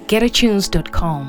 getatunes.com.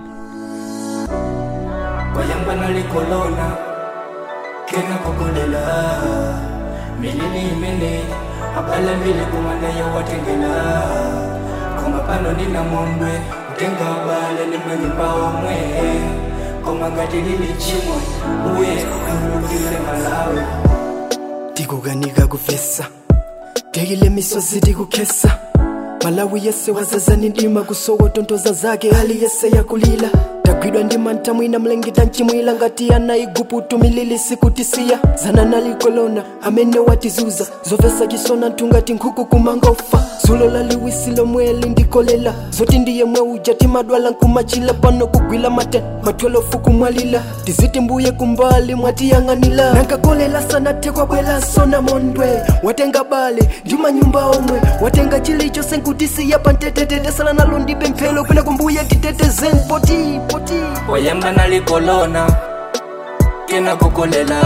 wayamba nalikolona kena kokolela milini imene abala mbili kumanda yawatengela koma pano nina mondwe kutenga abale ni manyumba omwe koma ngati lili chimwe uye aulukile malawi tikukanika kufesa tekile misozi tikukesa malawi yese wazazani ndima kusowotontoza zake hali yese yakulila tagwidwa ndi mantha mwina mlengeta mchimwila ngati anaiguputu milili sikutisiya zana nalikolona amene watizuza zovesa chisona ntungati nkhuku kumangofa zulo laliwisi lomweli ndikolela zoti ndiye mwe uja timadwala nkumachila pano kugwila mate matwelofu kumwalila tiziti mbuye kumbali mwatiyang'anila nankakolela sana tekwa bwela sona mondwe watenga bale ndi manyumba omwe watenga chilichonse nkutisiya pantetetete sala nalo ndibe mphelo kwena kumbuye titetezeni poti poti wayamba nalikolona kena kokolela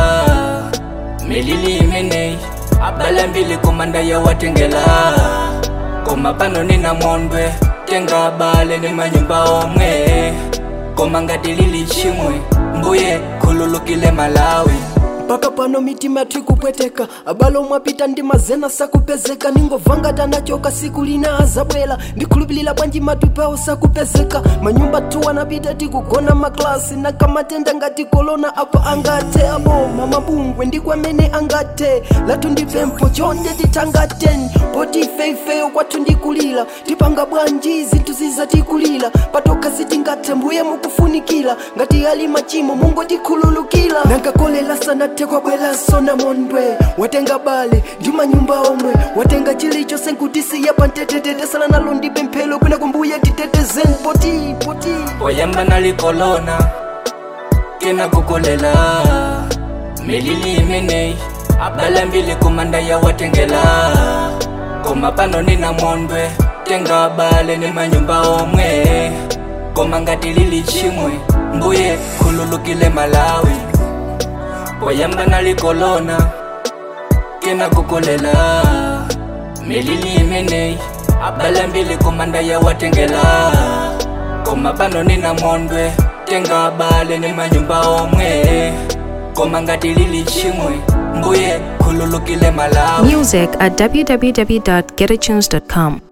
milili imeneyi abala mbili komanda yawatengela koma pano nina mondwe tenga abale ni manyumba omwe koma ngati lili chimwe mbuye khululukile malawi mpaka pano mitima tikupweteka abalo mwapita ndi mazena sakupezeka ningovangata nachoka siku lina azabwela ndikhulupilira bwanji matupawo sakupezeka manyumba tu anapita tikugona maklasi nakamatenda ngati kolona apo angate aboma mabungwe ndikwamene angate latu ndipempho chonde titangateni poti ifeifeyo kwathu ndikulira tipanga bwanji zinthu zizatikulira patoka sitingate mbuye mukufunikira ngati ali machimo mungotikhululukira nankakolela sana tekwa bwela sona mondwe watenga bale ndi manyumba omwe watenga chilichonse nkutisiya pantetetete sala nalo ndibe mphelo kwena kumbuye titetezeni poti poti wayamba nalikolona kena kokolela milili imeneyi abala mbili komanda yawatengela koma pano nina mondwe tenga abale ni manyumba omwe koma ngati lili chimwe mbuye khululukile malawi wayamba nalikolona kena kokolela milili imeneyi abala mbili komanda yawatengela koma pano nina mondwe tenga abale ni manyumba omwe koma ngati lili chimwe mbuye khululukile malawi Music at www.getatunes.com.